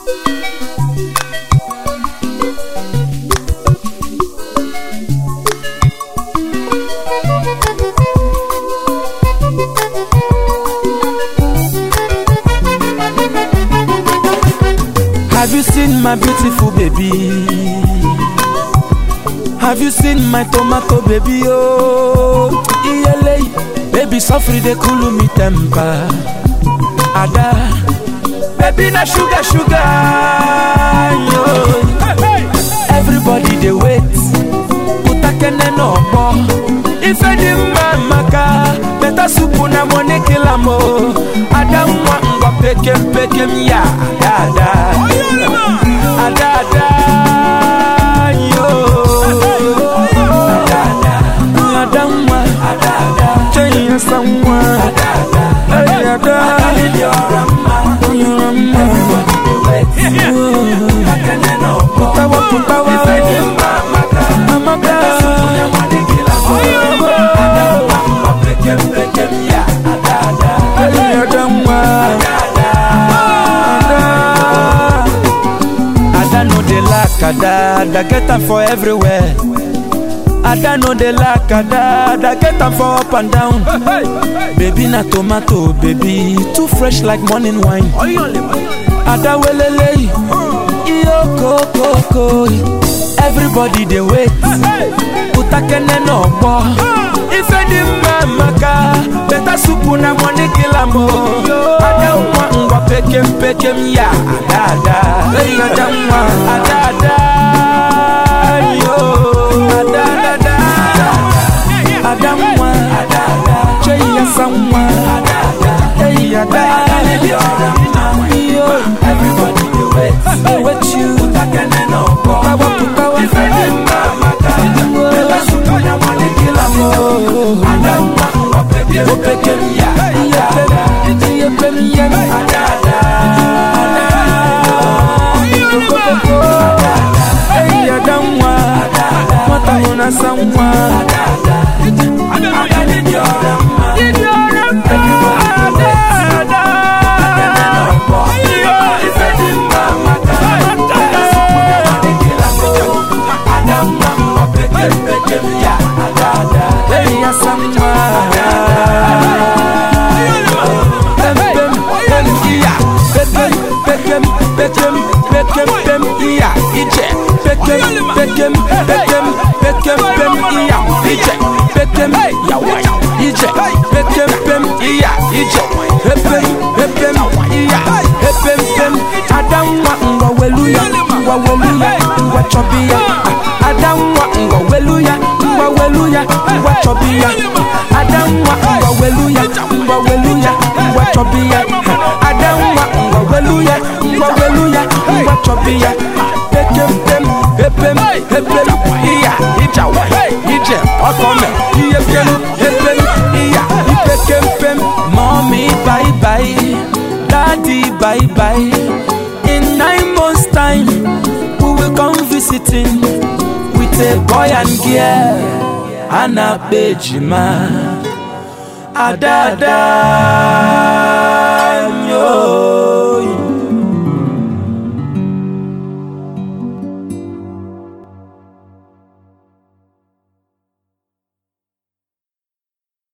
Have you seen my beautiful baby? Have you seen my tomato baby? Oh, iyele, baby, suffer they cool me temper. Ada, baby, na sugar, sugar. Yo. Everybody they wait. Utakene no more. Ife di mma maka, better soup na money kill am oh. Ada mwa ngwa pekem pekem ya, ada ada. Ada ada. Yo. Ada ada. Ada mwa. Ada ada. Chenya samwa. Ada ada. Hey ada. You're a man. Everybody they wait. Utakene no more. Putawa putawa. Ife di mma maka, amaka. Ada no dey lack ada, ada get am for everywhere. Ada no dey lack ada, ada get am for up and down. Baby na tomato, baby too fresh like morning wine. Ada welele, iyo kokoko. Everybody dey wait. Utakene no gbọ́. Ife dị mma maka beta supu na money kill am o. Ada nwa ngwa pekem pekem ya ada ada. Hey ada nwa ada ada. Yo ada ada ada. Ada nwa ada ada. Chei ya sa nwa ada ada. Hey ada ada. Yo everybody dey wait. Dey wait you. Utakene no gbọ́. Putawa putawa. Ife dị mma maka beta supu na money kill am o. Ada nwa ngwa pekem pekem ya ada ada. Iye pem ya ada ada. Kokoko. Hey ada nwa. Nwata hụ na sa nwa. Ada dị ọra mma. Everybody dey wait. Utakene no gbọ́. Ife dị mma maka beta supu na money kill am o. Ada nwa ngwa pekem pekem ya ada ada. Hey ya sa nwa. Pem pem pem iya. Pekem pekem pekem pekem pem iya. Ije. Pekem pekem pekem pekem pem iya. Ije. Pekem yawa. Ije. Pekem pem iya. Ije. Pepem pepem iya. Pepem pem. Adamwa ngwa weluya. Ngwa weluya. Ngwa chobiya. Adamwa ngwa weluya. Ngwa weluya. Ngwa chobiya. Adamwa ngwa weluya. Ngwa weluya. Ngwa chobiya. Adamwa ngwa weluya. Ngwa weluya. Ngwa chobiya. Pekem pem. Pepem pepem iya. Ijawa. Ije. Ọkọme. Iye pem. Pepem iya. Ipekem pem. Mommy bye bye. Daddy bye bye. In nine months time, we will come visiting with a boy and girl. Anna Bejima. Adada.